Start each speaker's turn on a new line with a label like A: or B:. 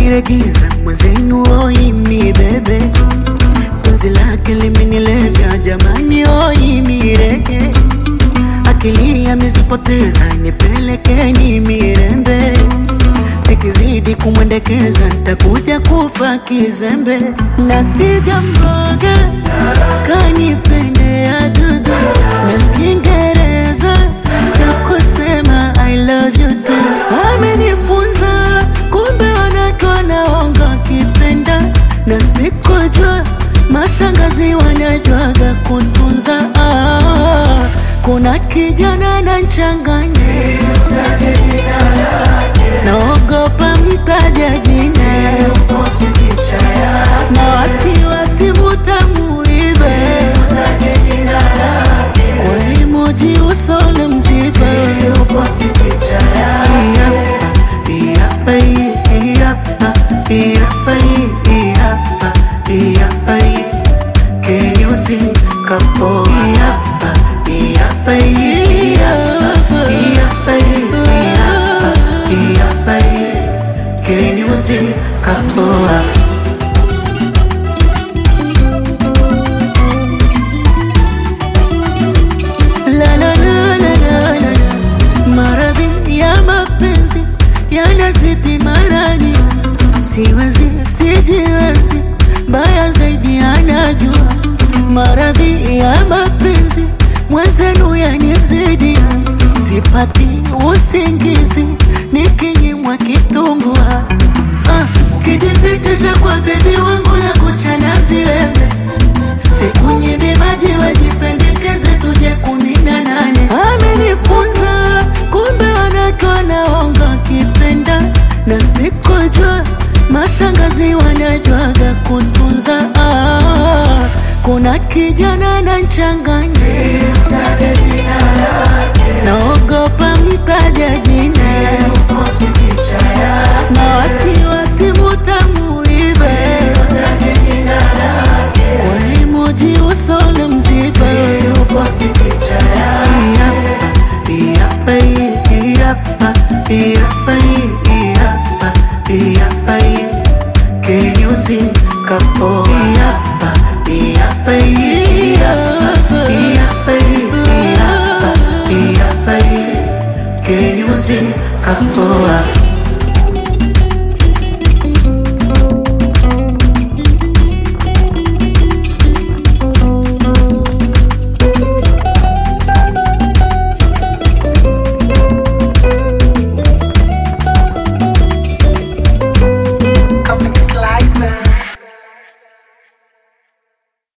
A: niregiza mwenzenu oi mnibebe penzi lake limenilevya jamani oi mirege akili amezipoteza nipelekeni mirembe nikizidi kumwendekeza ntakuja kufa kizembe na sijamboga kanipendea dudu na kiingereza cha kusema I love you tu amenifunza kumbe wanawake wanaonga kipenda na sikujua mashangazi wanajwaga kutunza ah, kuna kijana na nchanganya naogopa mtaja jina na wasiwasi mutamuibe kwa emoji usole mzibe Iyapa, iyapa, iyapa, iyapa, iyapa, Can you see couple? Iyapa, iyapa, iyapa, iyapa, iyapa, iyapa, Can you see couple? La la la la la la la. Maradhi ya mapenzi yanazidi marani, siwezi sijiwezi, mbaya zaidi anajua. Maradhi ya mapenzi mwenzenu yanizidi, sipati usingizi nikinyimwa kitumbua. Ah, kijipitisha kwa bebi wangu ya kuchana viwembe Sikunyimi maji wajipendekeze tuje kumi na nane. Amenifunza kumbe wanawake wanaonga kipenda, na sikujua mashangazi wanajwaga kutunza. Ah, kuna kijana na nchanganya, naogopa mtaja jina na wasiwasi mutamuibe kwa emoji usole mzibe Iyapa, iyapa, iyapa, iyapa, iyapa, Can you see couple? Iyapa, iyapa, iyapa, iyapa, iyapa, iyapa, Can you see couple?